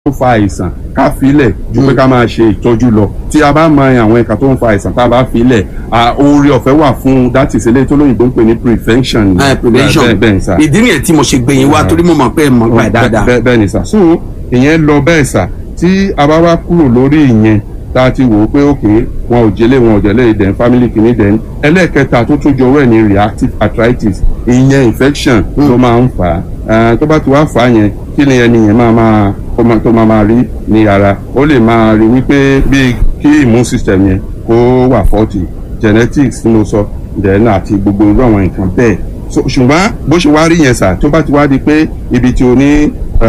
tó fa àìsàn ká filẹ̀ ju pé ká máa ṣe ìtọ́jú lọ tí a bá mọ àwọn ẹ̀ka tó ń fa àìsàn tá a bá filẹ̀ oore ọ̀fẹ́ wà fún that is eléyìí tó lóyìnbó ń pè ní prevention. ẹ prevention bẹ́ẹ̀ bẹ́ẹ̀ sà. ìdí nìyẹn tí mo ṣe gbẹ̀yìn wá torí mo mọ̀ pé ẹ mọ̀ gbà dáadáa. bẹ́ẹ̀ bẹ́ẹ̀ ni sà so ìyẹn lọ bẹ́ẹ̀ sà tí a bá wá kúrò lórí ìyẹn tá a ti wò ó pé òkè wọn ò jẹlé wọn ò jẹlé ìdẹ̀n family kìíní dẹ̀n ẹlẹ́ẹ̀kẹta tó tún jọ owó ẹ̀ ní reactive arthritis ìyẹn infection ló máa ń fà á tó bá ti wá fà á yẹn kí ni ẹni yẹn máa máa tó máa máa rí ní ara ó lè máa rí wípé bíi kí immune system yẹn kó wà faulty genetics tí mo sọ dẹ̀n àti gbogbo irú àwọn nǹkan bẹ́ẹ̀ ṣùgbọ́n bó ṣe wá rí yẹn sà tó bá ti wá di pé ibi tí o ní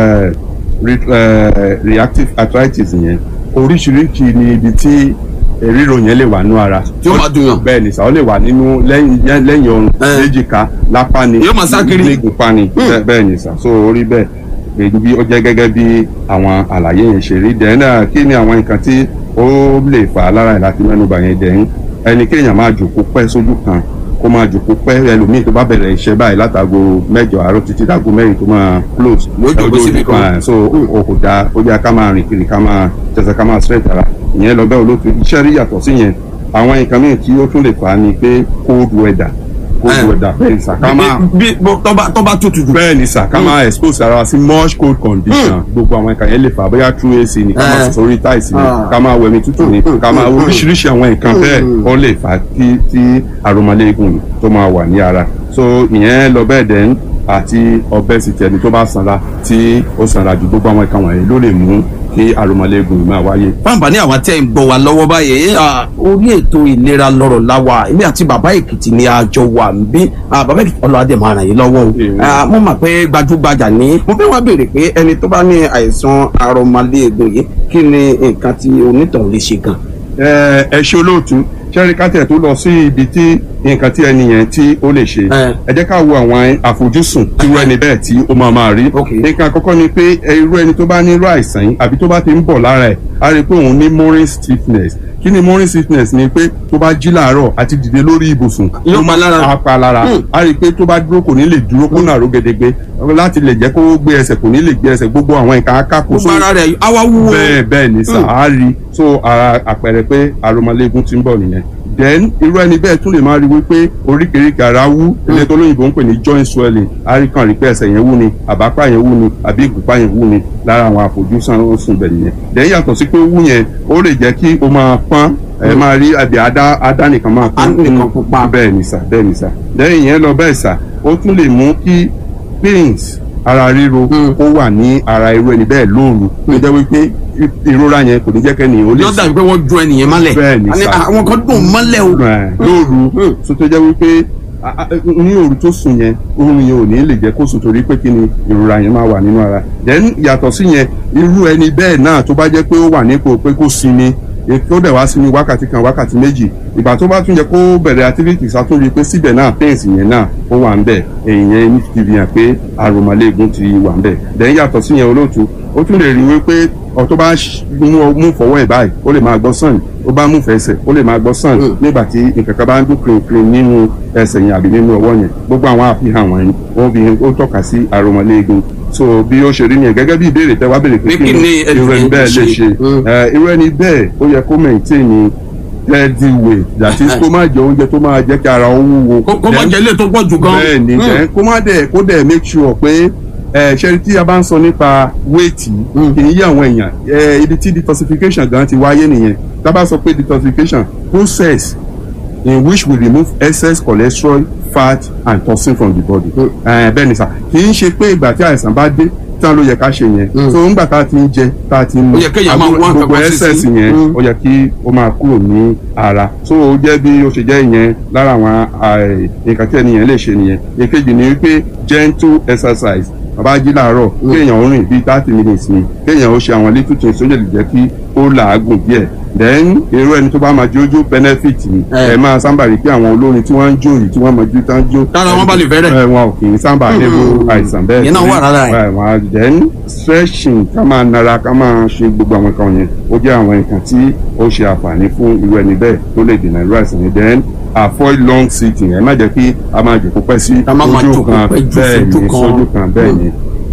reactive arthritis yẹn oríṣiríṣi ni ibi tí ríro yẹn lè wà nínú ara. tí ó máa dùn yàn. bẹ́ẹ̀ ni sà ó lè wà nínú lẹ́yìn lẹ́yìn ọrùn léjìká lápá ni yóò máa sá kiri nígunpá ni bẹ́ẹ̀ ni sà so orí bẹ́ẹ̀ èyí bí ó jẹ́ gẹ́gẹ́ bí àwọn àlàyé yẹn ṣe rí dẹ́n náà kí ni àwọn nǹkan tí ó lè fà á lára ẹ̀ láti mẹ́nuba yẹn dẹ́n ẹni kéèyàn máa jòkó pẹ́ sójú kan kó máa jòkó pẹ́ ẹlòmíì tó bá bẹ̀rẹ̀ iṣẹ́ báyìí látago mẹ́jọ àárọ̀ títí dágo mẹ́rin tó máa close. yóò jòkó síbi kan so o kò dáa ó yá ká máa rìn kiri ká máa tẹsẹ̀ ká máa straight ara ìyẹn lọ bẹ́ẹ̀ olóòtú iṣẹ́ rí yàtọ̀ sí yẹn àwọn nǹkan mìíràn tí ó tún lè fà á ni pé cold weather cold weather bẹ́ẹ̀ ni sà ká máa bí tó bá tutù jù. bẹ́ẹ̀ ni sà ká máa expose ara sí much cold condition gbogbo àwọn nǹkan yẹn lè fà bóyá true AC ni ká máa sọ̀rọ̀ tiles ni ká máa wẹ̀mí tútù ni ká máa oríṣiríṣi àwọn nǹkan bẹ́ẹ̀ ó lè fà á kí tí aromaléegun tó máa wà ní ara so ìyẹn lọ bẹ́ẹ̀ dẹ́n àti obesity ẹni tó bá sanra tí ó sanra ju gbogbo àwọn nǹkan wọ̀nyí ló lè mú kí aromaléegun máa wáyé. fáǹfà ní àwọn tẹ́ ń gbọ́ wa lọ́wọ́ báyìí orí ètò ìlera lọ́rọ̀ láwa èmi àti bàbá èkìtì ni a jọ wà ń bí bàbá èkìtì ọlọ́adẹ máa ràn yín lọ́wọ́ o mo mọ̀ pé gbajúgbajà ní mo fẹ́ wá béèrè pé ẹni tó bá ní àìsàn aromaléegun yìí kí ni nǹkan tí onítọ̀hún lè ṣe gan. ẹ ṣe olóòtú sẹ́rí kátẹ̀ tó lọ sí ibi tí nǹkan tí ẹni yẹn tí ó lè ṣe ẹ jẹ́ ká wo àwọn àfojúsùn irú ẹni bẹ́ẹ̀ tí ó máa máa rí nǹkan àkọ́kọ́ ni pé irú ẹni tó bá ní irú àìsàn yìí àbí tó bá ti ń bọ̀ lára ẹ̀ á rí i pé òun ní morning stiffness kí ni morning sickness ni pé tó bá jí làárọ̀ àti dìde lórí ibùsùn yóò pa lára apá lára a rí i pé tó bá dúró kò ní lè dúró kó nàró gedegbe láti lè jẹ́ kó gbé ẹsẹ̀ kò ní lè gbé ẹsẹ̀ gbogbo àwọn nǹkan akáko. gbogbo ara rẹ̀ awa wúwo. bẹ́ẹ̀ bẹ́ẹ̀ ni sà á rí so àpẹẹrẹ pé aromaléegun ti ń bọ̀ nìyẹn then irú ẹni bẹ́ẹ̀ tún lè máa rí wípé oríkèéríkèé ara wú ilé tó lóyìnbó ń pè ní joint swelling àríkàn rí pé ẹsẹ̀ yẹn wú ni àbápá yẹn wú ni àbí ìgúnpá yẹn wú ni lára àwọn àfojúsùn ó sùn bẹ̀ nìyẹn then yàtọ̀ sí pé wú yẹn ó lè jẹ́ kí o máa pọ́n ẹ máa rí àbí adá adá nìkan máa pọ́n nìkan pupa bẹ́ẹ̀ ni sà bẹ́ẹ̀ ni sà then ìyẹn lọ bẹ́ẹ̀ sà ó tún lè mú kí pains ara ríro ó wà ní ara irú ẹni bẹ́ẹ̀ lóru ló jẹ́ wípé ìrora yẹn kò ní jẹ́ kẹ́ni ó lè yóò dàbí pé wọ́n ju ẹnìyẹn mọ́lẹ̀ bẹ́ẹ̀ ni sà àwọn kan dùn mọ́lẹ̀ o. lóru tó tó jẹ́ wípé ní òru tó sùn yẹn oorun yẹn ò ní lè jẹ́ kó sùn torí pé kí ni ìrora yẹn máa wà nínú ara then yàtọ̀ sí yẹn irú ẹni bẹ́ẹ̀ náà tó bá jẹ́ pé ó wà nípò pé kó sinmi tó dẹ̀ wá sí ní wákàtí kan wákàtí méjì ìgbà tó bá tún yẹ kó bẹ̀rẹ̀ activities àtúnrí pé síbẹ̀ náà pains yẹn náà ó wà ń bẹ̀ èyàn ní ti fi hàn pé aromaléegun ti wà ń bẹ̀ then yàtọ̀ sí yẹn olóòtú ó tún lè rí wípé ọ̀ tó bá mú fọwọ́ ẹ̀ báyìí ó lè máa gbọ́ sàn ó bá mú fẹsẹ̀ ó lè máa gbọ́ sàn nígbà tí nǹkan kan bá ń dún kìrìnkìrìn nínú ẹsẹ̀ yẹn àbí nínú ọwọ́ yẹn gbogbo àwọn àfihàn wọ̀nyí ó fi ó tọ́ka sí aromaléegun so bí ó ṣe rí nìyẹn gẹ́gẹ́ bí ìbéèrè tẹ́ wá béèrè pé kí ni irú ẹni bẹ́ẹ̀ lè ṣe irú ẹni bẹ́ẹ̀ ó yẹ kó maintain healthy weight that is kó má jẹ oúnjẹ tó máa jẹ́ kí ara ó wúwo. kó má jẹ ilé tó pọ̀ jù gan. bẹ́ẹ̀ ni kó má dẹ̀ kó dẹ̀ make sure pé ẹ ṣe tí a bá ń sọ nípa wéètì kì í yí àwọn èèyàn ẹ ibi tí detoxification gan ti wáyé nìyẹn tá a bá sọ pé detoxification process in which we remove excess cholesterol fat and toxin from the body ẹ bẹ́ẹ̀ ni sà kì í ṣe pé ìgbà tí àìsàn bá dé tán ló yẹ ká ṣe yẹn so ńgbà tá a ti ń jẹ tá a ti ń mu gbogbo excess yẹn ó yẹ kí ó máa kúrò ní ara so ó jẹ́ bí ó ṣe jẹ́ ìyẹn lára àwọn nǹkan tí ẹnìyẹn lè ṣe nìyẹn èkejì ni wípé gentle exercise bàbá jí làárọ̀ kéèyàn ó rìn bíi thirty minutes ni kéèyàn ó ṣe àwọn little things ó lè jẹ́ kí ó làágùn díẹ̀ then irú ẹni tó bá máa jójó benefit ni ẹ máa sábà rí pé àwọn olórin tí wọ́n ń jó yìí tí wọ́n máa jó tán jó. tára wọn bá lè fẹ́rẹ̀. ẹ wọn ò kì í sábà níbo àìsàn bẹ́ẹ̀. yẹn náà wà rárá ẹ. wọn then stretching ká máa nara ká máa ṣe gbogbo àwọn nǹkan yẹn ó jẹ́ àwọn nǹkan tí ó ṣe àǹfààní fún irú ẹni bẹ́ẹ̀ tó lè dènà irú àìsàn yẹn then avoid long sitting ẹ má jẹ́ kí a máa jòkó pẹ́ sí ojú kan bẹ́ẹ̀ ni sójú kan bẹ́ẹ̀ ni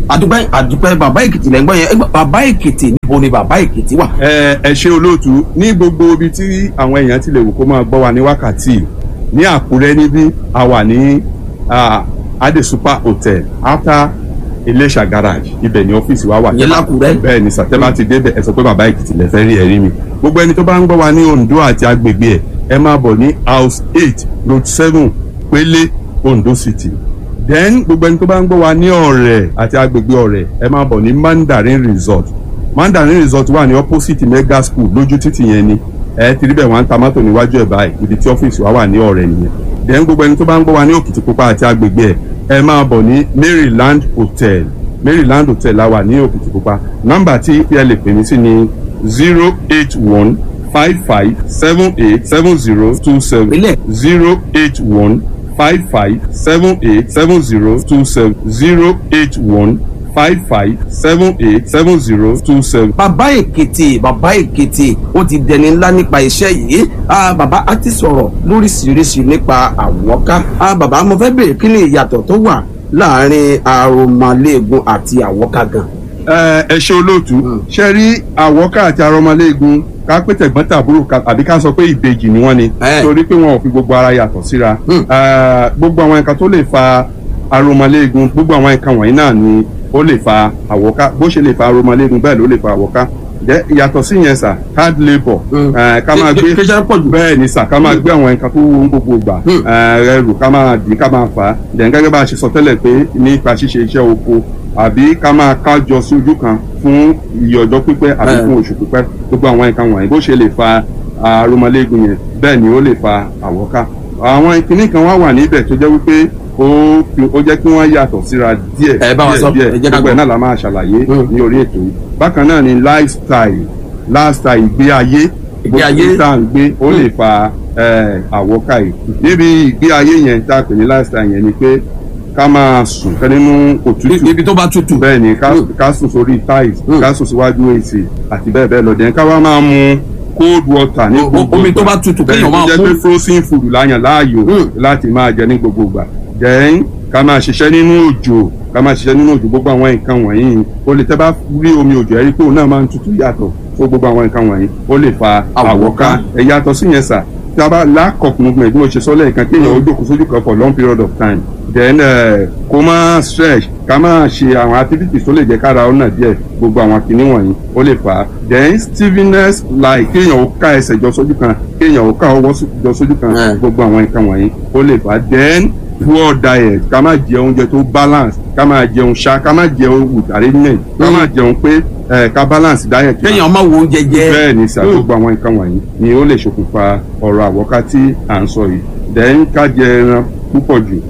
àdúpẹ́ àdúpẹ́ bàbá èkìtì lẹ́gbọ́n yẹn ẹgbẹ́ bàbá èkìtì níbo ni bàbá èkìtì wà. ẹ ẹ ṣe olóòtú ní gbogbo ibi tí àwọn èèyàn ti lè wò kó máa gbọ́ wa ní wákàtí ní àkúrẹ́ níbí a wà ní ah, ade super hotel after iléṣà garage ibẹ̀ ní ọ́fíìsì wa wà. Ìyẹn l'Ákúrẹ́? bẹ́ẹ̀ ni sàtẹ́bà ti débẹ̀ ẹ sọ pé bàbá èkìtì lẹ fẹ́ rí ẹ̀rí mi gbogbo ẹni tó bá ń gbọ́ wa ní ondo àti agbègbè ẹ̀ ẹ máa bọ̀ ní house eight road seven pélé ondo city then gbogbo ẹni tó bá ń gbọ́ wa ní ọ̀rẹ́ àti agbègbè ọ̀rẹ́ ẹ máa bọ̀ ní mandarin resort mandarin resort wà ní opposite mega school lójú títì yẹn ni ẹ ti rí bẹ́ẹ̀ wọ́n ń ta mọ́tò níwájú ẹ̀ báyìí ibi tí ọ́fíìsì wa wà ní ọ̀rẹ́ nìyẹn then gbogbo ẹni tó bá ń gbọ́ wa ní òkìtìpupa àti agbègbè ẹ̀ ẹ máa bọ̀ ní maryland hotel maryland hotel la wà ní òkìtìpupa nọ́mbà tí ẹ lè pè mí sí ni zero eight one five five seven eight seven zero two seven Ilé. zero eight one five five seven eight seven zero two seven zero eight one five five seven eight seven zero two seven. bàbá èkìtì bàbá èkìtì ó ti dẹni ńlá nípa iṣẹ́ yìí Ah, bàbá á ti sọ̀rọ̀ lóríṣiríṣi nípa àwọ̀ká Ah, bàbá mo fẹ́ bèèrè kí ni ìyàtọ̀ tó wà láàrin aromaléegun àti àwọ̀ká gan. ẹ ẹ ṣe olóòtú ṣe rí àwọ̀ká àti arọmọléegun ká pé tẹ̀gbọ́n tàbúrò ká- àbí ká sọ pé ìbejì ni wọ́n ni Eh. torí pé wọn ò fi gbogbo ara yàtọ̀ síra Hmm. Eh, gbogbo àwọn nǹkan tó lè fa arọmọléegun gbogbo àwọn nǹkan wọ̀nyí náà ni ó lè fa àwọ̀ká bó ṣe lè fa arọmọléegun bẹ́ẹ̀ ló lè fa àwọ̀ká Jẹ́ yàtọ̀ sí yẹn sà hard labour Hmm. eh, ká máa Kí- gbé kí iṣẹ́ pọ̀ jù. bẹ́ẹ̀ ni sà ká máa gbé àwọn nǹkan tó wú gbogbo gbà Hmm. ẹrù ká máa dì ká máa fà á dẹ̀ gẹ́gẹ́ bá a ṣe sọ tẹ́lẹ̀ pé nípa ṣíṣe iṣẹ́ oko àbí ká máa kájọ sí ojú kan fún iye ọjọ́ pípẹ́ àbí Eh. fún oṣù pípẹ́ gbogbo àwọn nǹkan wọ̀nyí bó ṣe lè fa arúmọléegun yẹn bẹ́ẹ̀ ni ó lè fa àwọ̀ká àwọn ìkíní kan wá wà níbẹ̀ tó jẹ́ wípé ó fi- ó jẹ́ kí wọ́n yàtọ̀ síra díẹ̀ Ẹ bá wa sọ, díẹ̀ ẹ jẹ́ ká gbogbo ẹ̀ gbọ́. náà la máa ṣàlàyé Hmm. ní orí ètò yìí bákan náà ni lifestyle lifestyle ìgbé ayé Ìgbé ayé. gbogbo tá à ń gbé ó lè fa eh, àwọ̀ká yìí níbi ìgbé ayé yẹn tá a pè ní lifestyle yẹn ni pé ká máa sùn kẹ́ nínú òtútù ibi tó bá tutù. bẹ́ẹ̀ ni ká Mm. ká sùn sórí tiles Mm. ká sùn síwájú èsì àti bẹ́ẹ̀ bẹ́ẹ̀ lọ dẹ̀ ká wá máa mu cold water ní O- o- gbogbo omi tó ìgbà. bá tutù bẹ́ẹ̀ kéèyàn ni máa tó jẹ́ mú. pé frozen food láyàn láàyò Mm. láti máa jẹ ní gbogbo ìgbà then ká máa ṣiṣẹ́ nínú òjò ká máa ṣiṣẹ́ nínú òjò gbogbo àwọn nǹkan wọ̀nyí o lè tẹ́ bá rí omi òjò ẹ̀rí pé òun náà máa ń tutù yàtọ̀ fún gbogbo àwọn nǹkan wọ̀nyí ó lè fa Àwọ̀ká. àwọ̀ká ẹ̀ yàtọ̀ sí yẹn sà tí a bá lack of movement bí mo ṣe sọ lẹ́ẹ̀kan kéèyàn ó jókòó sójú kan for long period of time then uh, kó máa stretch ká máa ṣe àwọn activities tó lè jẹ́ kára ọ̀nà díẹ̀ gbogbo àwọn kinní wọ̀nyí ó lè fà á then stiffness like kéèyàn ó ká ẹsẹ̀ jọ sójú kan kéèyàn ó ká ọwọ́ sí- jọ sójú kan Eh. gbogbo àwọn nǹkan wọ̀nyí ó lè fà á then poor diet ká máa jẹ oúnjẹ tó balance ká máa jẹun ṣá ká máa jẹun with arrangement ká máa jẹun pé eh, ká balance diet wa kéèyàn máa wo oúnjẹ jẹ. bẹ́ẹ̀ ni sà Mm. gbogbo àwọn nǹkan wọ̀nyí ni ó lè ṣokùnfà ọ̀rọ̀ àwọ̀ká tí à ń sọ yìí then ká jẹ ẹran púpọ̀ jù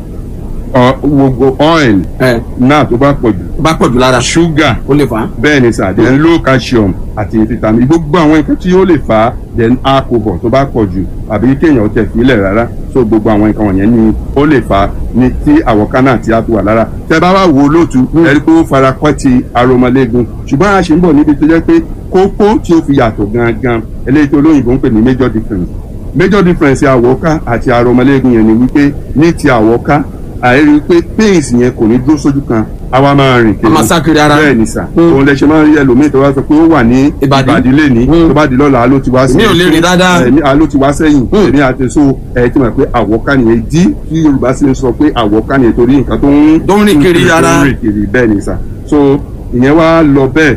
ọ- gbogbo oil ẹ náà tó bá pọ̀ jù bá pọ̀ jù lára sugar ó lè fà á. bẹ́ẹ̀ ni sà then low calcium àti vitamin gbogbo àwọn nǹkan tí ó lè fà á then alcohol tó bá pọ̀ jù àbí kéèyàn tẹ̀ fílẹ̀ rárá so gbogbo àwọn nǹkan wọ̀nyẹn ni ó lè fà á ní tí àwọ̀ká náà ti á fi wà lára tẹ bá wá wo lóòtú ẹ rí pé ó fara kọ́ ti aromọléegun ṣùgbọ́n a ṣe ń bọ̀ níbi tó jẹ́ pé kókó tí ó fi yàtọ̀ gangan eléyìí tó olóyìnbó ń pè ní major difference major difference àwọ̀ká àti aromọléegun yẹn ni wípé ní ti àwọ̀ká àìrí pé pains yẹn kò ní dúró sójú kan àwa máa rìn a máa sá kiri ara. bẹ́ẹ̀ ni sà Mm. òun lẹ ṣe máa ń rí ẹlòmíì tó bá sọ pé ó wà ní Ìbàdí. ìbàdí lẹ́ni Mm. tó bá di lọ́la ló ti wá sí Mi ò lè rìn dáadáa. ẹ̀mí ló ti wá sẹ́yìn Mm. èmi àti so ẹ̀ tí mo pé àwọ̀ká nìyẹn dí tí Yorùbá sì ń sọ pé àwọ̀ká nìyẹn torí nǹkan tó ń Tó ń rìn kiri ara. tó ń rìn kiri bẹ́ẹ̀ ni sà so ìyẹn wá lọ bẹ́ẹ̀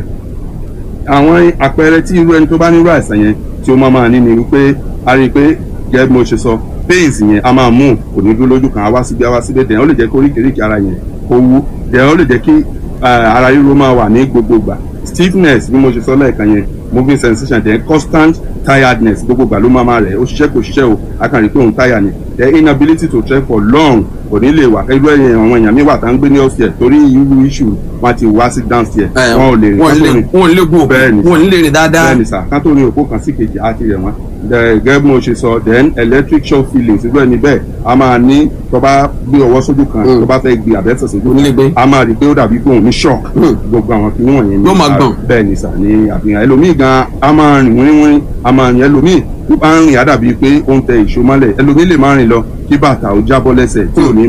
àwọn àpẹẹrẹ tí irú ẹni tó bá nírú àìsàn yẹn tí ó máa máa ní ni wípé a rí i pé gẹ́gẹ́ bí mo ṣe sọ pains yẹn a máa mú kò ní dúró lójú kan a wá síbi a wá síbi dẹ̀ ó lè jẹ́ kí oríkèéríkèé ara yẹn kó wú dẹ̀ ó lè jẹ́ kí eh, ara ríro máa wà ní gbogbo ìgbà stiffness bí mo ṣe sọ lẹ́ẹ̀kan yẹn moving sensation then constant tiredness gbogbo ìgbà ló máa máa rẹ̀ ó ṣiṣẹ́ kò ṣiṣẹ́ o a kàn rí pé òun tire ni the inability to trek for long kò ní lè wà irú ẹ̀yìn àwọn èèyàn mi wà tá ń gbé ní upstairs torí irú issue wọn ti wá sí downstairs ẹ wọn ò lè rìn wọn kán tó lè rìn wọn lè gun òkú Bẹ́ẹ̀ ni. wọn lè rìn dáadáa. bẹ́ẹ̀ni sà kán tó ní òpó kan sí kejì á ti rẹ̀ wọ́n The- gẹ́gẹ́ bí mo ṣe sọ then electric shock feelings irú ẹni bẹ́ẹ̀ a máa ní tó bá gbé ọwọ́ sójú kan Mm. tó bá fẹ́ gbé àbẹ́sẹ̀ sójú Onílé gbé. a máa rí i pé ó dàbí pé òun ní shock Mm. gbogbo àwọn kìnìún wọ̀nyẹn ní Yóò máa ara- gbọ̀n. bẹ́ẹ̀ni sà ní àfihàn ẹlòmíì gan a máa rìn wíwín a máa rìn ẹlòmíì tó bá ń rìn á dàbí pé ó ń tẹ ìṣó mọ́lẹ̀ ẹlòmíì lè máa rìn lọ kí bàtà ó jábọ́ lẹ́sẹ̀ tí ò ní mà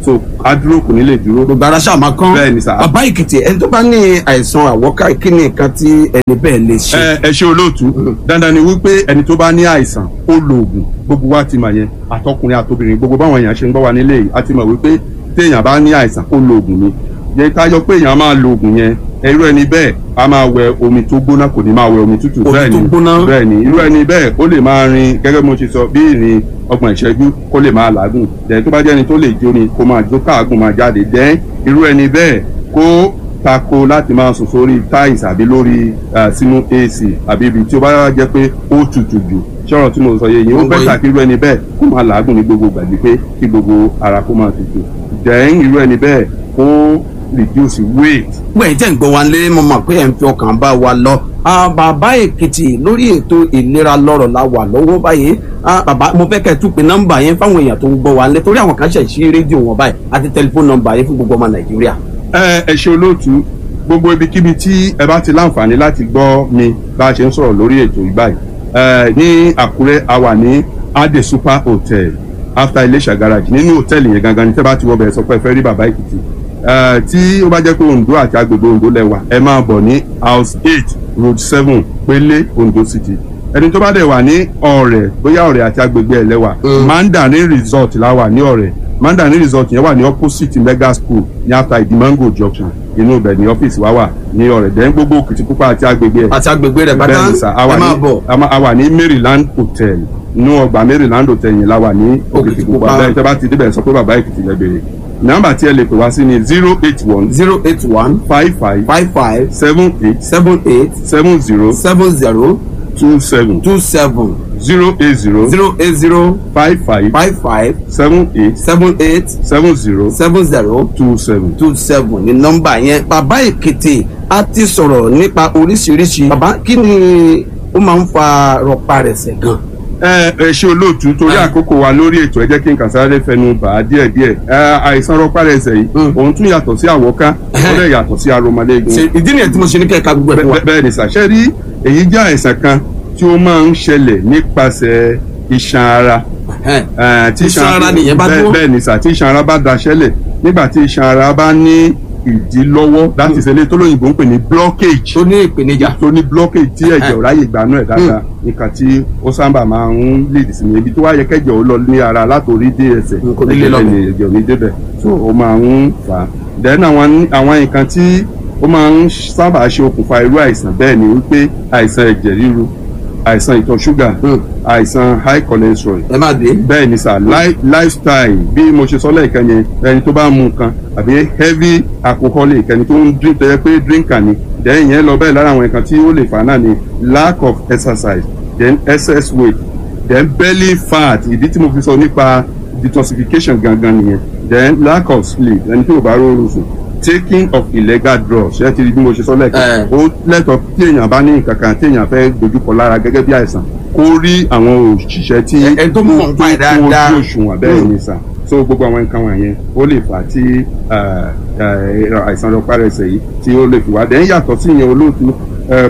so á dúró kò ní lè dúró. gbogbo ara ṣáà máa kán Bẹ́ẹ̀ ni sà. bàbá èkìtì ẹni tó bá ní àìsàn àwọ́ká kí ni nǹkan tí ẹni bẹ́ẹ̀ lè ṣe. ẹ ẹ ṣe olóòtú dandan ni wípé ẹni tó bá ní àìsàn ó lo oògùn gbogbo wa ti mọ̀ yẹn àtọkùnrin àtobìnrin gbogbo báwọn èèyàn ṣe ń gbọ́ wa nílé yìí a ti mọ̀ wípé téèyàn bá ní àìsàn ó lo oògùn ni yẹ ká yọ pé èèyàn máa lo oògùn yẹn irú ẹni bẹ́ẹ̀ a máa wẹ omi tó gbóná kò ní máa wẹ omi tútù Omi bẹ́ẹ̀ tó ni gbóná. bẹ́ẹ̀ ni irú ẹni bẹ́ẹ̀ ó lè máa rin gẹ́gẹ́ bí mo ṣe sọ bí ìrìn ọgbọ̀n ìṣẹ́jú kó lè máa làágùn dẹ̀ tó bá jẹ́ ẹni tó lè jó ni kó máa jó káàgùn máa jáde dẹ́ irú ẹni bẹ́ẹ̀ kó tako láti máa sùn sórí tiles àbí lórí eh, sínú ac àbí ibi tí ó bá jẹ́ pé ó tutù jù ṣọ́rọ̀ tí mo sọ yẹ yìí ó Mo gbọ́ bẹ́tà yín. kí irú ẹni bẹ́ẹ̀ kó máa làágùn ní gbogbo gbàgbé pé kí gbogbo ara kó máa tutù dẹ́n irú ẹni bẹ́ẹ̀ kó reduce weight gbẹ̀yìn tẹ̀ ń gbọ́ wa lé mo mọ̀ pé ẹ̀ ń fi ọkàn bá wa lọ. Ah, bàbá èkìtì lórí ètò ìlera lọ́rọ̀ la wà lọ́wọ́ báyìí Ah, bàbá mo fẹ́ kẹ́ ẹ tún pe nọ́mbà yẹn fáwọn èèyàn tó ń gbọ́ wa lé torí àwọn kan ṣẹ̀ sí rédíò wọn báyìí àti tẹlifóònù nọ́mbà yẹn fún gbogbo ọmọ nàìjíríà. ẹ ẹ ṣe olóòtú gbogbo ibikíbi tí ẹ bá ti láǹfààní láti gbọ́ mi bá a ṣe ń sọ̀rọ̀ lórí ètò ìbáyìí ẹ ní àkúrẹ́ a wà ní ade super hotel after iléṣà garage nínú hòtẹ́ẹ̀lì yẹn gangan ní tẹ́ bá ti wọ bẹ̀rẹ̀ sọ pé ẹ fẹ́ rí bàbá èkìtì ẹ tí ó bá jẹ́ pé ondo àti agbègbè ondo lẹ́wà ẹ máa bọ̀ ní house eight road seven pélé ondo city ẹni tó bá dẹ̀ wà ní ọ̀rẹ́ bóyá ọ̀rẹ́ àti agbègbè ẹ̀ lẹ́wà mandarin resort la wà ní ọ̀rẹ́ mandarin resort yẹn wà ní opposite mega school ní after idimango junction inú ibẹ̀ ní ọ́fíìsì wa wà ní ọ̀rẹ́ dẹ́n gbogbo òkìtìpupa àti agbègbè ẹ̀ àti agbègbè rẹ̀ pátá bẹ́ẹ̀ni sà a wà ẹ máa ní bọ̀. a ma- a wà ní maryland hotel inú ọgbà maryland hotel yẹn la wà ní Òkìtìpupa. òkìtìpupa bẹ́ẹ̀ tẹ́ bá ti débẹ̀ sọ pé bàbá èkìtì lẹ bèrè nọ́mbà tí ẹ lè pè wá sí ni zero eight one zero eight one five five five five seven eight seven eight seven zero seven zero two seven two seven zero eight zero zero eight zero five five five five seven eight seven eight seven zero seven zero two seven. two seven ní nọ́mbà yẹn bàbá èkìtì a ti sọ̀rọ̀ nípa oríṣiríṣi bàbá kí ni ó máa ń fa rọparẹsẹ̀ gan. ẹ ẹ ṣe olóòtú torí Ah. àkókò wa lórí ètò ẹ jẹ́ kí n kàn sáré fẹnu bà á díẹ̀ díẹ̀ ẹ àìsàn rọpárẹsẹ̀ yìí Mm. òun tún yàtọ̀ sí àwọ̀ká ó lè yàtọ̀ sí aromaléegun ṣe ìdí nìyẹn tí mo ṣe ní kẹ́ka gbogbo ẹ̀ fún wa. Bẹ́- bẹ́ẹ̀ ni sàṣẹ rí èyí jẹ́ àìsàn kan tí ó máa ń ṣẹlẹ̀ nípasẹ̀ iṣan ara Ẹhẹ́n. Eh, tí Iṣan ara nìyẹn bá bẹ́ẹ̀- dúró? bẹ́ẹ̀ ni sà tí iṣan ara bá daṣẹ́lẹ̀ nígbà tí iṣan ara bá ní ìdílọ́wọ́ láti ṣẹlẹ̀ tó lóyìnbó ń pè ní blockage tó ní ìpèníjà. tó ní blockage tí ẹ̀jẹ̀ ò ráyè gbanú ẹ̀ dáadáa nǹkan tí ó sábà máa ń lead sí ni ibi tó wá yẹ kẹ́jẹ̀ ó lọ ní ara látòrí dé ẹsẹ̀ Mm, kò ní lè lọ ẹ̀jẹ̀ bẹ̀. ẹ̀jẹ̀ ò ní débẹ̀ so ó máa ń fà á then àwọn àwọn nǹkan tí ó máa ń sábà ṣe okùnfà irú àìsàn bẹ́ẹ̀ ni wípé àìsàn ẹ̀jẹ̀ ríru àìsàn ìtọ̀ ṣúgà Mm. àìsàn high cholesterol ẹ má dé. bẹ́ẹ̀ ni sà li- lifestyle bí mo ṣe sọ lẹ́ẹ̀kan yẹn ẹni tó bá mu nǹkan àbí heavy alcoholic ẹni tó ń drink tó yẹ pé drinker ni then yẹn lọ bẹ́ẹ̀ lára àwọn nǹkan tí ó lè fà náà ni lack of exercise then excess weight then belly fat ìdí tí mo fi sọ nípa detoxification gangan nìyẹn then lack of sleep ẹni tí ò bá rọrùn sùn taking of illegal drugs ṣé ti rí bí mo ṣe sọ lẹ́ẹ̀kan Eh. ó lẹ́tọ̀ọ́ tí èèyàn bá ní nǹkan kan tí èèyàn fẹ́ dojúkọ lára gẹ́gẹ́ bí àìsàn kó rí àwọn òṣìṣẹ́ tí Ẹ- ẹni tó mọ̀ nípa ẹ̀ dáadáa. tó ojú òṣùwọ̀n bẹ́ẹ̀ Mm. ni sà so gbogbo àwọn nǹkan wọ̀nyẹn ó lè fà á tí eh, eh, àìsàn rọpárẹsẹ̀ yìí tí ó lè fi wá dẹ́yìn yàtọ̀ sí ìyẹn olóòtú eh,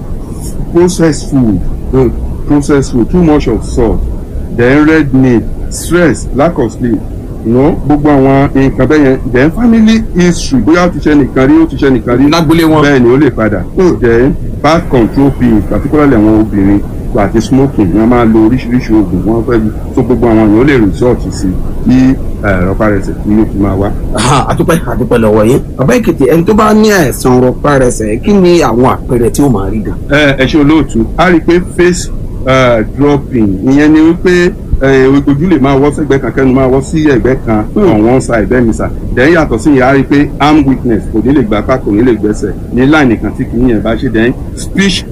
processed food Mm. processed food too much of salt then red meat stress lack of sleep you know, gbogbo àwọn nǹkan bẹ́ẹ̀ yẹn then family history bóyá ó ti ṣe nìkan rí ó ti ṣe nìkan rí lágbólé wọn. bẹ́ẹ̀ ni ó lè padà then birth control pills particularly àwọn obìnrin àti smoking wọ́n máa lo oríṣiríṣi oògùn wọ́n fẹ́ tó gbogbo àwọn èèyàn ó lè resort sí kí rọpárẹsẹ̀ kí yóò fi máa wá. Aha, àdúpẹ́ àdúpẹ́ lọ́wọ́ yín. bàbá èkìtì ẹni tó bá ní àìsàn rọparẹsẹ̀ kí ni àwọn àpẹẹrẹ tí ó máa rí gan. ẹ ẹ ṣe olóòtú a rí i pé face uh, dropping ìyẹn ni wípé eh, ojú lè máa wọ́ sẹ́gbẹ́ kan kẹ́nu máa wọ́ sí ẹ̀gbẹ́ kan on one side bẹ́ẹ̀ ni sà then yàtọ̀ sí yẹn a rí i pé arm weakness kò ní lè gbà apá kò ní lè gbẹ́sẹ̀ ní line kan tí kì í yẹn bá ṣe then speech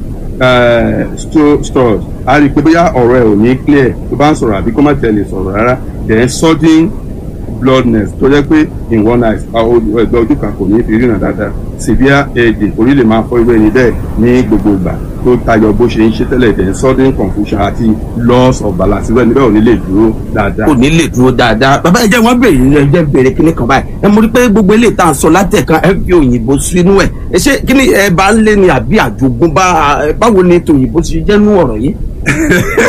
uh, sto- stores a rí i pé bóyá ọ̀rọ̀ ẹ̀ ò ní clear tó bá ń sọ̀rọ̀ àbí kó má tẹ̀lé sọ̀rọ̀ rárá then sudden bloodness tó jẹ́ pé in one eye ẹgbẹ́ ojú kan kò ní fi ríran dáadáa severe headache orí lè máa fọ́ irú ẹni bẹ́ẹ̀ ní gbogbo ìgbà tó tayọ bó ṣe ń ṣe tẹ́lẹ̀ then sudden confusion àti loss of balance irú ẹni bẹ́ẹ̀ ò ní lè dúró dáadáa. kò ní lè dúró dáadáa bàbá ẹ jẹ́ wọ́n béèrè ẹ jẹ́ béèrè kíní kan báyìí ẹ mọ̀ rí pé gbogbo eléyìí tá à ń sọ látẹ̀kan ẹ fi òyìnbó sínú ẹ̀ ẹ ṣé kíní ẹ bá ń lé ní àbí àjogúnbá ẹ, báwo ni tòyìnbó ṣe jẹ́ nú ọ̀rọ̀ yìí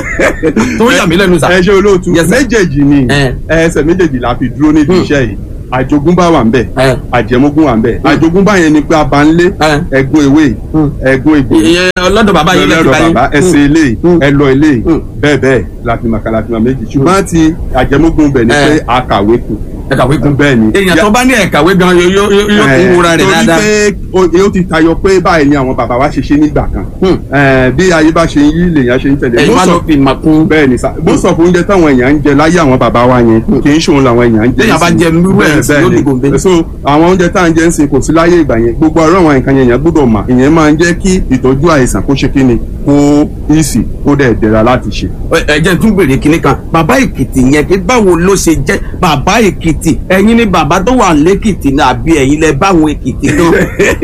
tó yà mí lẹ́nu sà. ẹ ṣe olóòtú Yes, sir. méjèèjì ni Eh. ẹsẹ̀ méjèèjì la fi dúró níbi Hmm. iṣẹ́ yìí àjogúnbá wà ń bẹ̀ ẹ àjẹmógún wà ń bẹ̀ àjogúnbá yẹn ni pé abanlé ẹ ẹ̀gbọ́n ewé Mm. ẹ̀gbọ́n egbò ìyẹn ọlọ́dọ̀ bàbá yìí lẹ́sìn lọ́dọ̀ báyìí bàbá ẹsẹ̀ ilé Mm. ẹlọ ilé Mm. bẹ́ẹ̀ bẹ́ẹ̀ láfimàkà láfimà méjì ṣùgbọ́n ti àjẹmógún bẹ̀ ni Eh. pé àkàwé kù ẹ kàwé kún bẹ́ẹ̀ ni èèyàn tó bá ní ẹ̀kàwé gan yóò yóò yóò yóò kún wúra rẹ̀ dáadáa torí pé ó ó ti tayọ pé báyìí ni àwọn bàbá wa ṣe ṣe nígbà kan Hmm. Eh, bí ayé bá ṣe ń yí lèèyàn ṣe ń tẹ̀lé ẹ̀yin wá Most ló of- fi mà kún bẹ́ẹ̀ ni sá bó sọ fún oúnjẹ táwọn èèyàn ń jẹ láyé àwọn bàbá wa yẹn kì í ṣòun làwọn èèyàn ń jẹ Téèyàn bá sí. jẹ irú ẹ̀ Bẹ́ẹ̀, sí, bẹ́ẹ̀ yóò ni. di gòǹbé. so àwọn oúnjẹ tá à ń jẹ ń sìn kò sí láyé ìgbà yẹn gbogbo ọ̀rọ̀ àwọn nǹkan yẹn èèyàn gbọ́dọ̀ mà ìyẹn máa ń jẹ́ kí ìtọ́jú àìsàn kó ṣe kí ni kó ìsì kó dẹ̀ dẹ̀ra láti ṣe. ẹ jẹ́ tún bèrè kinní kan bàbá èkìtì yẹn pé báwo ló ṣe jẹ́ bàbá èkìtì ẹ̀yin ni bàbá tó wà lẹ́kìtì ní àbí ẹ̀yin lẹ báwọn èkìtì gan.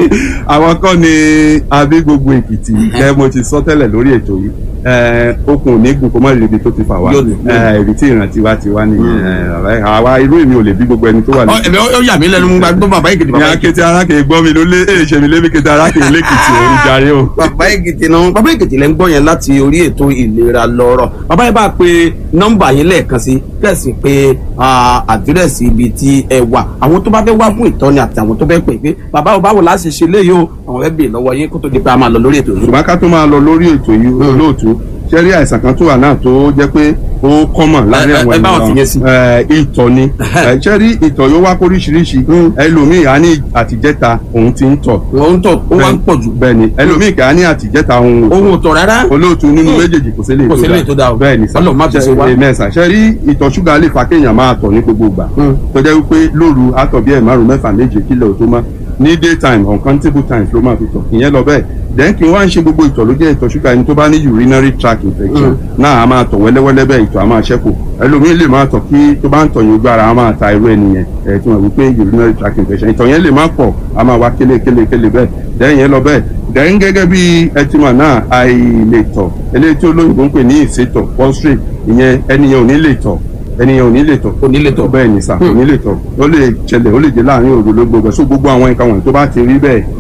àwọn kọ́ ni abí gbogbo èkìtì ẹ mo ti sọ tẹ́lẹ̀ lórí ètò yìí ẹ, okùn ò ní gùn kó má lè ibi tó ti fà wá Yóò ní. ẹ, ibi tí ìrántí wa ti wá nìyẹn ẹ, àwa irú èmi ò lè bí gbogbo ẹni tó wà Ọ, ní. ẹ̀mí ó yà mí lẹ́nu mú gbọ́ bàbá èkìtì ní bàbá èkìtì. akété arákè gbọ́ mi ló lé èyí ṣe mi lébi kété arákè lẹ́kìtì òun jàre o. bàbá èkìtì náà bàbá èkìtì lẹ́ ń gbọ́ yẹn láti orí ètò ìlera lọ́rọ̀ bàbá yẹn bá pe nọ́mbà yẹn lẹ́ẹ̀kan sí kẹ̀sì pé ah, àdírẹ́sì ibi tí ẹ wà àwọn tó bá fẹ́ wá fún ìtọ́ni àti àwọn tó fẹ́ pè pé bàbá ò báwo láti ṣe léyìí o àwọn fẹ́ bèèrè lọ́wọ́ yín kó tó di pé a máa lọ lórí ètò yìí. ṣùgbọ́n ká tó máa lọ lórí ètò yìí olóòtú ṣẹ́rí àìsàn kan tó wà náà tó jẹ́ pé ó kọ́mọ̀ láàrin Ẹ- ẹ- àwọn ẹ bá wọn fìyẹn sí. ẹ, ìtọ̀ ni Ẹ, ṣẹ́rí ìtọ̀ yóò wá kóríṣiríṣi ẹlòmíì á ní àtijẹ́ta òun ti ń tọ̀ wọ́n ń tọ̀ ó wá ń pọ̀ jù bẹ́ẹ̀ ni ẹlòmíì kà á ní àtijẹ́ta òun ò ohun ò tọ̀ rárá. olóòtú nínú méjèèjì kò sí lè Kò sí lè tó dáa o. bẹ́ẹ̀ ni sá Ọlọ́run má fi ṣe wá. mẹ́sà ṣe rí ìtọ̀ ṣúgà lè fa kéèyàn máa tọ̀ ní gbogbo ìgbà Mm. tó jẹ́ wípé lóru àtọ̀ bí ẹ̀ márùn mẹ́fà méje kílẹ̀ ò tó má ní daytime uncountable times ló máa fi tọ̀ ìyẹn lọ bẹ́ẹ̀ then kí wọ́n á ń ṣe gbogbo ìtọ̀ ló jẹ́ ìtọ̀ ṣúgà ẹni tó bá ní urinary tract infection náà a máa tọ̀ wẹ́lẹ́wẹ́lẹ́ bẹ́ẹ̀ ìtọ̀ a máa ṣẹ́kù ẹlòmíín lè máa tọ̀ kí tó bá ń tọ̀ yín ojú ara a máa ta irú ẹnìyẹn ẹ̀ tí wọ́n wí pé urinary tract infection ìtọ̀ yẹn lè má pọ̀ a máa wá kélé kélé kélé bẹ́ẹ̀ then yẹn lọ bẹ́ẹ̀ then gẹ́gẹ́ bí ẹtìmọ̀ náà àìlètọ̀ eléyìí tí olóyìnbó ń pè ní ìsétọ̀ prostrate ìyẹn ẹnìyẹn ò ní lè tọ̀ ẹnìyẹn ò ní lè tọ̀ Kò ní lè tọ̀. bẹ́ẹ̀ ni sà kò ní lè tọ̀ ó lè ṣẹlẹ̀ ó lè jẹ́ láàrin òru ló gbogbo so gbogbo àwọn nǹkan wọ̀nyí tó bá ti rí bẹ́ẹ̀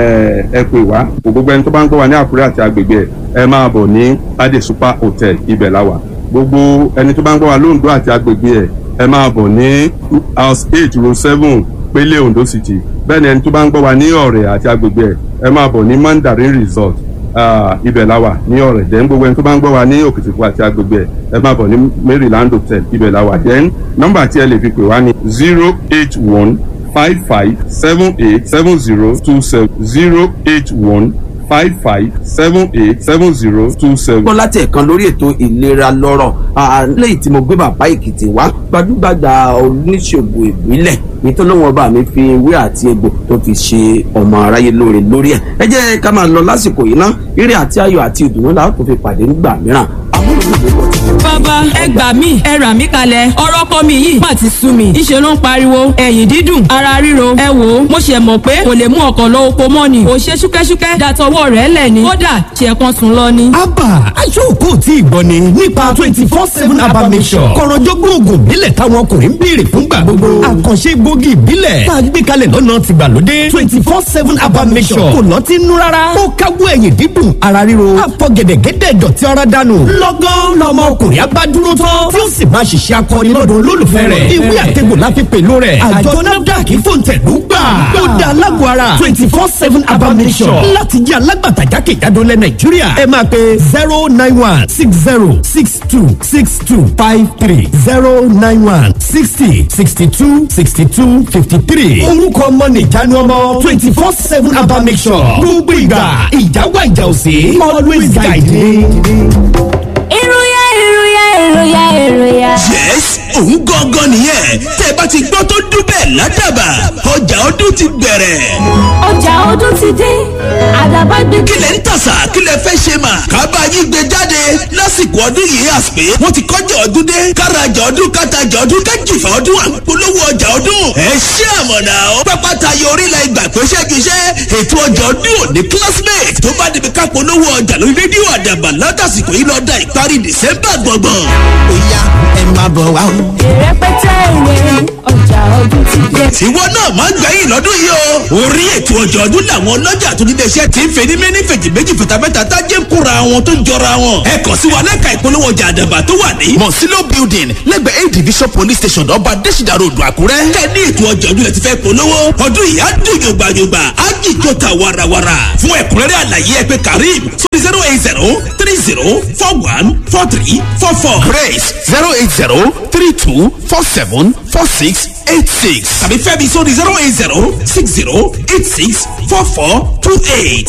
ẹ ẹ pè wá kò gbogbo ẹni tó bá ń gbọ́ wa ní Àkúrẹ́ àti agbègbè ẹ̀ ẹ máa bọ̀ ní Ade Super Hotel ibẹ̀ la wà gbogbo ẹni tó bá ń gbọ́ wa lóńdó àti agbègbè ẹ̀ ẹ máa bọ̀ ní house eight row seven Pélé Ondo City bẹ́ẹ̀ ni ẹni tó bá ń gbọ́ wa ní Ọ̀rẹ́ àti agbègbè ẹ̀ ẹ máa bọ̀ ní Mandarin Resort Ah, ibẹ̀ la wà ní ọ̀rẹ́ then gbogbo ẹni tó bá ń gbọ́ wa ní òkìtìpọ̀ àti agbègbè ẹ̀ ẹ máa bọ̀ ní Maryland hotel ibẹ̀ la wà then nọ́mbà tí ẹ lè fi pè wá ní zero eight one five five seven eight seven zero two seven zero eight one five five seven eight seven zero two seven. gbọ́ láti ẹ̀kan lórí ètò ìlera lọ́rọ̀ Ah, lẹ́yìn tí mo gbé bàbá èkìtì wá gbajúgbajà oníṣègùn ìbílẹ̀ nítorí wọn bá mi fi ewé àti egbò tó fi ṣe ọmọ aráyé lóore lórí ẹ̀ ẹ jẹ́ ká máa lọ lásìkò yìí ná ire àti ayọ̀ àti ìdùnnú làwọn tó fi pàdé nígbà mìíràn amúlùmí ló ti bàbá ẹ gbà mí ẹ rà mí kalẹ̀ ọ̀rọ̀ kọ́ mi yìí má ti sú mi ìṣe ló ń pariwo ẹ̀yìn dídùn ara ríro ẹ wò ó mo ṣe mọ̀ pé kò lè mú ọkọ̀ lọ oko mọ́ ni kò ṣe ṣúkẹ́ṣúkẹ́ dàtọwọ́ rẹ̀ lẹ̀ ni kódà ṣe kan sùn lọ ni. abba aṣọ́kò tí ìgbọ́ ni nípa twenty four seven abba mission kọ̀rọ̀jọ́gbọ́n oògùn ìbílẹ̀ táwọn ọkùnrin ń béèrè fúngbà gbogbo àkànṣe gbòógì ìbílẹ̀ tá a gbé kalẹ̀ lọ́nà tìgbàlódé twenty four seven abba mission kò lọ́ọ́ ti nú rárá ó káwọ́ ẹ̀yìn dídùn ara ríro àfọ gẹ̀dẹ̀gẹ̀dẹ̀ dọ̀tí ara dànù lọ́gán lọmọ ọkùnrin abá dúró tán tí ó sì máa ṣiṣẹ́ akọni lọ́dọ̀ olólùfẹ́ rẹ̀ ìwé àtẹ̀gbò la fi pèlú rẹ̀ àjọ nafdac fòǹtẹ̀lú gbà ó da alágbó ara twenty four seven abba mission láti jẹ́ alágbàtà jákèjádò lẹ nàìjíríà ẹ máa pe zero nine one six zero six two six two five three zero nine one sixty sixty two sixty two fifty three orúkọ ọmọ nìjánu ọmọ twenty four seven abba mission gbogbo ìgbà ìjáwá ìjà òsè always guide me. ìròyà ìròyà ìròyà ìròyà. yes òun gangan nìyẹn tẹ ẹ bá ti gbọ́ tó dún bẹ́ẹ̀ ládàbà ọjà ọdún ti bẹ̀rẹ̀. ọjà ọdún ti dé àdàbà gbé. kí lẹ̀ ń tàṣà kí lẹ̀ fẹ́ ṣe mà kábà yín gbé jáde lásìkò ọdún yìí àsìpé wọ́n ti kọjá ọdún dé kárajà ọdún kátajà ọdún kájìfà ọdún àpolówó ọjà ọdún ẹ ṣé àmọ̀nà ó pápá tayọ orílẹ̀ ìgbà pé ṣẹ́giṣẹ́ ètò ọjà ọdún òní classmate tó bá débi ká polówó ọjà lórí rédíò àdàbà látàsìkò yìí lọ́dà ìparí december gbọ̀ngbọ̀n. Oya ẹ máa bọ̀ wá o ìrẹpẹtẹ ìwé ọjà ọdún ti dé. tiwọn náà máa ń gbẹ̀yìn lọ́dún yìí o. orí ètò ọjọ́ ọdún làwọn ọlọ́jà tó nílé iṣẹ́ ti ń fẹ́ ní méní fèjì méjì fìtàfẹ́ta tájé ń kóra wọn tó ń jọra wọn. ẹ kàn sí wa lẹ́ka ìpolówó ọjà àdàbà tó wà ní. mọ̀sílò building lẹ́gbẹ̀ẹ́ a division police station ọba adésìdá ròdù àkúrẹ́. kẹ́ ní ètò ọjọ́ ọdún lẹ ti fẹ́ polówó. ọdún yìí á dùn yògbàyògbà á jìjọ ta warawara. fún ẹ̀kúnrẹ́rẹ́ àlàyé ẹ pé karim sórí zero eight zero three zero four one four three four four. Grace zero eight zero three two four seven four six eight six. tàbí fẹ́mi sórí zero eight zero six zero eight six four four two eight.